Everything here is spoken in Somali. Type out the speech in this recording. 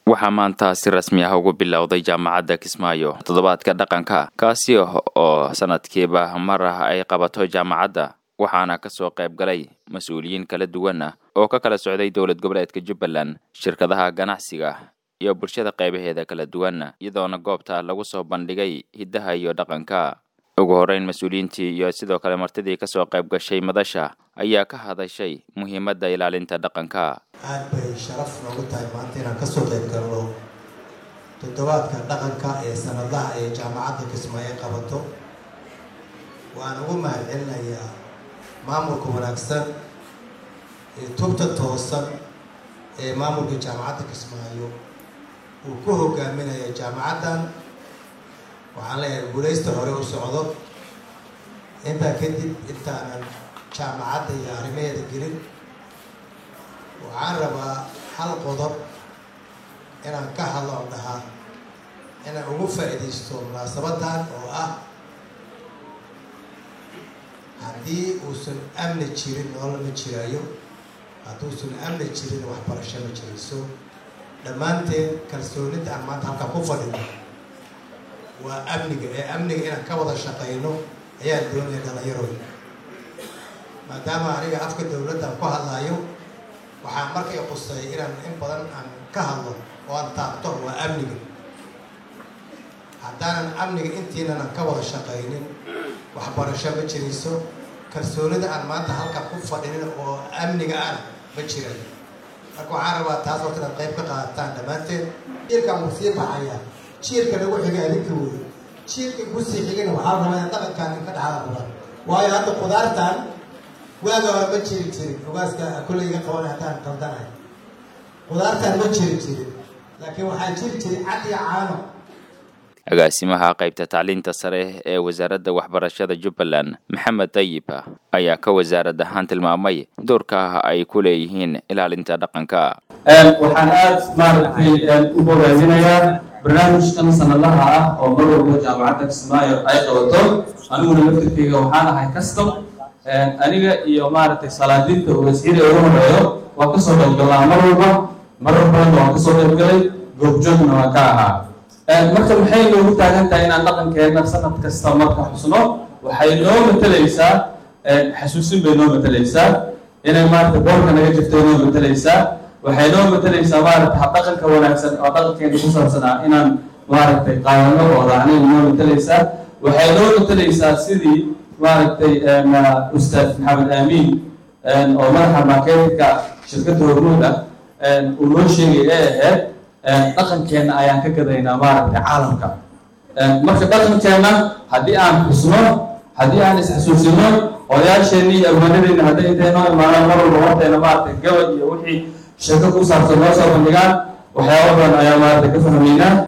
waxaa maanta si rasmi ah ugu bilowday jaamacadda kismaayo toddobaadka dhaqanka kaasi oo sanadkiiba mar ah ay qabato jaamacadda waxaana kasoo qayb galay mas-uuliyiin kala duwan ah oo ka kala socday dowlad goboleedka jubbaland shirkadaha ganacsiga iyo bulshada qaybaheeda kala duwan iyadoona goobta lagu soo bandhigay hiddaha iyo dhaqanka ugu horreyn mas-uuliyiintii iyo sidoo kale martidii kasoo qayb gashay madasha ayaa ka hadashay muhiimadda ilaalinta dhaqanka aad bay sharaf noogu tahay maanta inaan kasoo qayb galno toddobaadka dhaqanka ee sanadaha ee jaamacadda kismaayo qabato waan ugu mahadcelinayaa maamulka wanaagsan ee tubta toosan ee maamulka jaamacadda kismaayo uu ku hogaaminaya jaamacaddan waxaan leeyahay guulaysta hore u socdo intaa kadib intaanan jaamacadda iyo arrimaheeda gelin waxaan rabaa hal qodob inaan ka hadlo o dhahaa inaan ugu faa-idaysto munaasabadan oo ah haddii uusan amni jirin nolol ma jiraayo hadduusan amni jirin waxbarasho ma jirayso dhammaanteen kalsoonida aan maanta halkaa ku fadhino waa amniga ee amniga inaan ka wada shaqayno ayaan doonaya dhalinyarooy maadaama aniga afka dowladda aan ku hadlaayo waxaa markay qusay inaan in badan aan ka hadlo oo aan taabto waa amniga haddaanan amniga intiinanan ka wada shaqaynin waxbarasho ma jirayso kalsoonida aan maanta halkaa ku fadhinin oo amniga ah ma jirayo marka waxaan rabaa taas horta inaad qayb ka qaadataan dhammaanteed jiilkaan wuu sii baxayaa jiilka nagu xiga adinka wey jiilka kusii xigana waxaa rabaa in dhaqankaan in ka dhaxala rabaa waayo hadda qudaartan waaga hore ma jiri jirin ogaaska kolley iga qabanay haddaan qaldanahay qudaartan ma jiri jirin laakiin waxaa jiri jiray cad iyo caano agaasimaha qaybta tacliinta sare ee wasaaradda waxbarashada jubbaland maxamed dayib ayaa ka wasaarad ahaan tilmaamay doorka ay ku leeyihiin ilaalinta dhaqanka waxaan aad maaragtay u bogaadinayaa barnaamijkan sanadaha ah oo mar walba jaamacadda kismaayo ay qabato aniguna laftirkeyga waxaan ahay custom aniga iyo maaragtay salaadiinta ugasxida ugu horeeyo waan kasoo qaybgalnaa mar walba marar badanna waan kasoo qaybgalay goobjoogna waan ka ahaa marka maxay noogu taagan tahay inaan dhaqankeena sanad kasta marka xusno waxay noo matalaysaa xasuusin bay noo matalaysaa inay maaragtay boorka naga jirto noo matalaysaa waxay noo matalaysaa maaragtay habdhaqanka wanaagsan oo dhaqankeena ku saabsanaa inaan maaragtay qaadano oo raacnayn noo matalaysaa waxay noo matalaysaa sidii maaragtay ustaad maxamed aamiin oo madaxa marketinka shirkadda hormuud ah uu noo sheegay ee ahayd dhaqankeenna ayaan ka gadaynaa maaragtay caalamka marka dhaqankeenna haddii aan xusno haddii aan isxasuusino odayaasheenna iyo awaanadeenna hadday intay noo imaanaan mar walba horteena maaragtay gabad iyo wixii sheeko ku saabsan noo soo bandhigaan waxyaaba badan ayaa maaragtay ka fahmaynaa